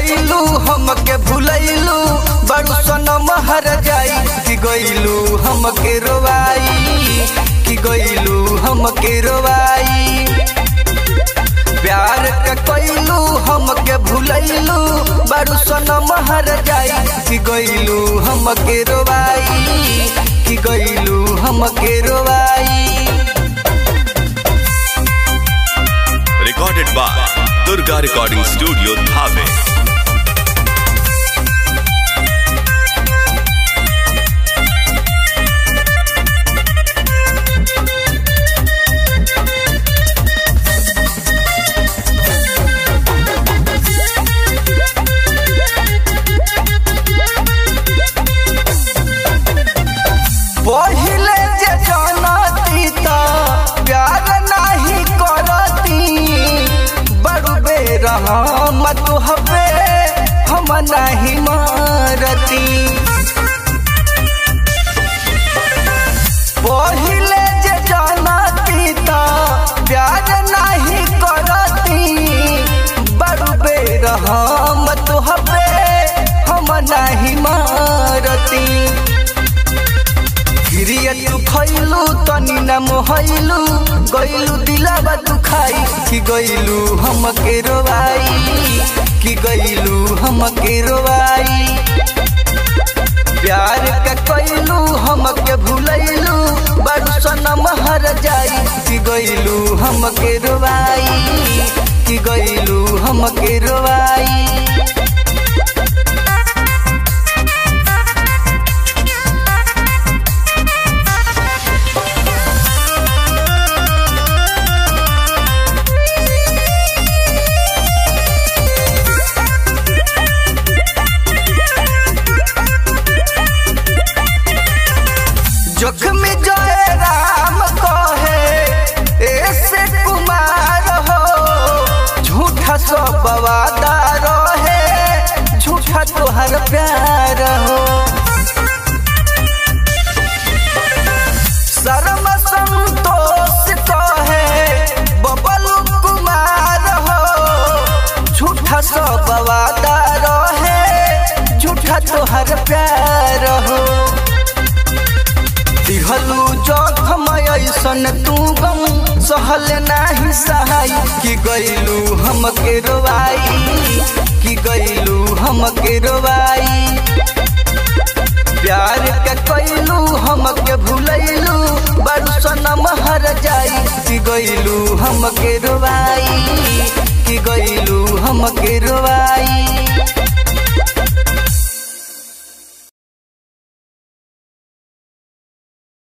कइलू हमके भुलैलू बड़ू सनम हर जाई कि गइलू हमके रोवाई कि गइलू हमके रोवाई प्यार के कइलू हमके भुलैलू बड़ू सनम हर जाई कि गइलू हमके रोवाई कि गइलू हमके रोवाई Recorded by Durga Recording Studio, Dhave. पहिले जे जानती त प्यार नाही करती बड़ू बेर हम तुहबे हम नाही मारती पहिले जे जानती त प्यार नाही करती बड़ू बेर हम तुहबे हम नाही मारती गिरिया तू खैलू तनी न मोहैलू गइलू दिलावा तू खाई कि गइलू हमके रोवाई कि गइलू हमके रोवाई प्यार के कइलू हमके भुलैलू बड़ू सनम हर जाई कि गइलू हमके रोवाई कि गइलू हमके रोवाई जोखम जय राम कहे ऐसे कुमार हो झूठा सब वादा रहे झूठा तोहर प्यार हो शर्म संतोष कहे बबलू कुमार हो झूठा सब वादा रहे झूठा तोहर प्यार हो दिहलू जखम ऐसन तू गम सहल नाही सहाय कि गइलू हमके रोवाई कि गइलू हमके रोवाई प्यार के कइलू हमके भुलैलू बड़ू सनम हर जाई कि गइलू हमके रोवाई कि गइलू हमके रोवाई